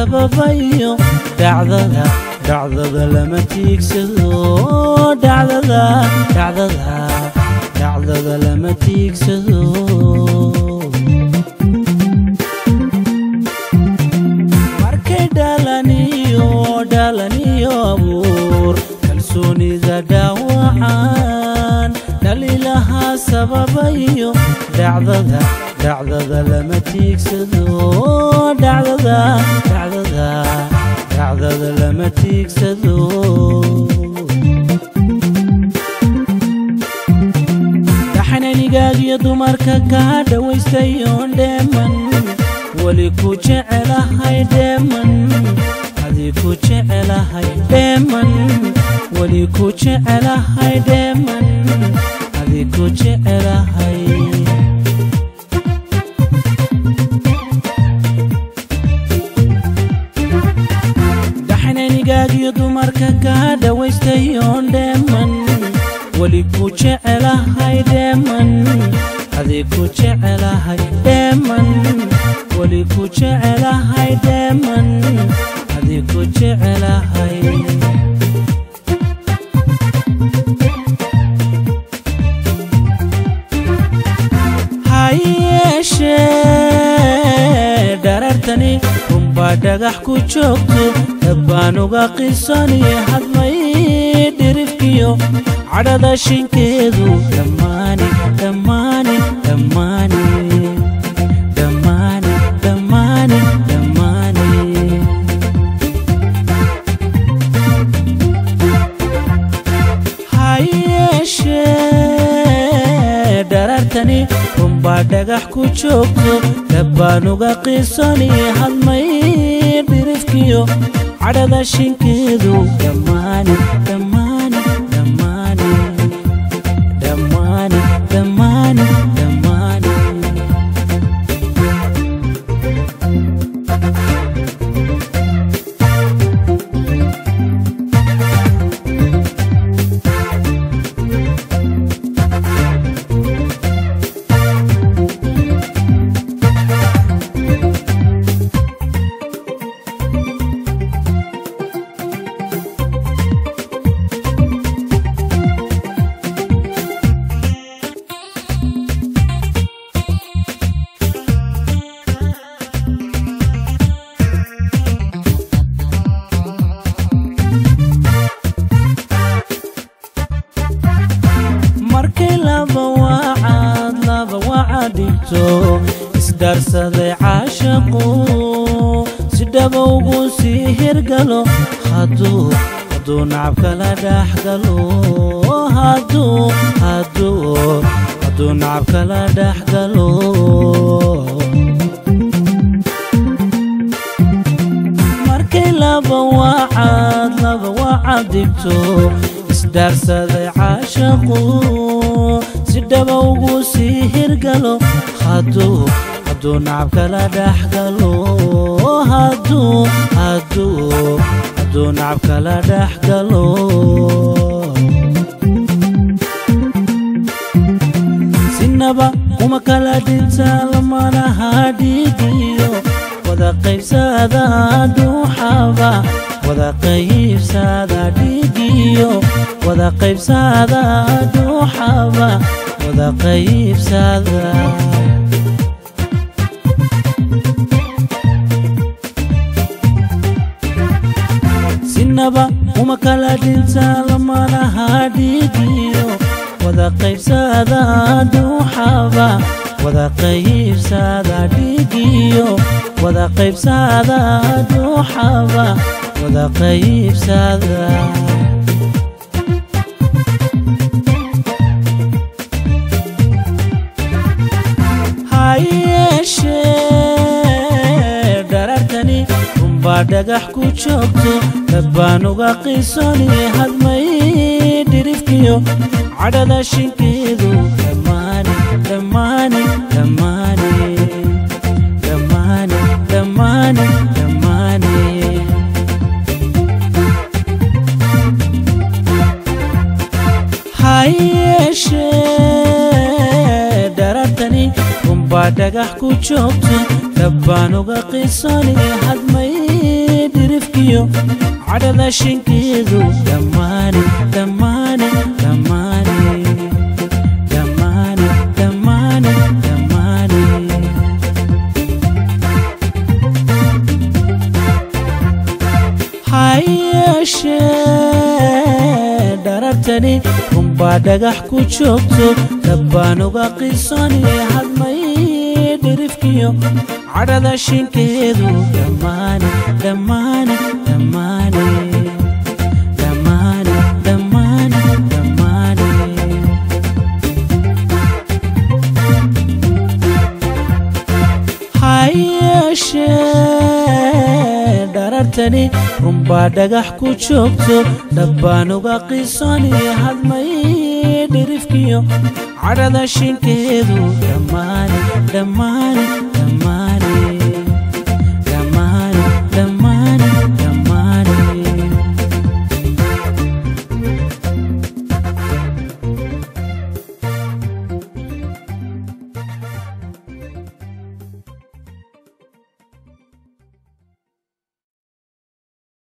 sababayo dhacdada dhacdada lama tiigsado dhacdada dhacdada dhacdada lama tiigsado markay dhalaniyo dhalaniyo abuur kalsoonida dhaawacaan dhalilaha sababayo dhacdada dhacdada lama tiigsado dhacdada dhacdada dhacdada lama tiigsado dhaxananigaagiyo dumarka kaa dhawaystayoon dheeman weli ku jecelahay dheeman adii ku jecelahay dheeman weli ku jecelahay dheeman adii ku jecelahay dhaxananigaagiyo dumarka kaa dhawaystayoon dheeman weli ku jecelahay dheeman adii ku jecelahay dheeman weli ku jecelahay dheeman adii ku jecelahay ha yeeshee dharartani runbaa dhagax ku joogto dabbaan uga qisaniye hadmay dhirifkiyo cadhada shinkeedu dhammaani dhammaani dhammaani dhammaani dhammaani dhammaani ha yeeshee dharartani runbaa dhagax ku joogto dabbaan uga qisaniye hadmay dhirifkiyo cadhada shinkeedu dhammaani dhammaani dhammaani dhammaani dhammaani dhammaani markay laba wacaad laba wacaad dhigto isdhaarsaday caashaqu si dhaba ugu sii hirgalo hadduu hadduu nacab kala dhex galo hadduu hadduu hadduu nacab kala dhex galo markay laba wacaad laba wacaad dhigto isdhaarsaday caashaqu si dhaba ugu sii hirgalo hadduu hadduu nacab kala dhex galo hadduu hadduu hadduu nacab kala dhex galo sinaba kuma kala dhinta lamanaha dhiigiyo wada qaybsada dhuuxaba wada qaybsada dhiigiyo wada qaybsada dhuuxaba wada qaybsada sinaba uma kala dhinta lamanaha dhiigiyo wada qaybsada dhuuxaba wada qaybsada dhiigiyo wada qaybsada dhuuxaba wada qaybsada ha yeeshee dharartani runbaa dhagax ku joogto dabbaan uga qisani hadmay dhirifkiyo cadhada shinkeedu dhammaani dhammaani dhammaani dhammaani dhammaani dhammaani ha yeeshee dharartani runbaa dhagax ku joogto dabbaan uga qisani hadmay dhirifkiyo cadhada shinkeedu dhammaane dhammaane dhammaane dhammaane dhammaane dhammaane ha yeeshee dharartani runbaa dhagax ku joogto dhabbaan uga qisani hadmay dhirifkiyo cadhada shinkeedu dhammaane dhammaane dhammaane dhammaane dhammaane dhammaane ha yeeshee dharartani runbaa dhagax ku joogto dhabbaan uga qisani hadmay dhirifkiyo cadhada shinkeedu dhammaane dhammaane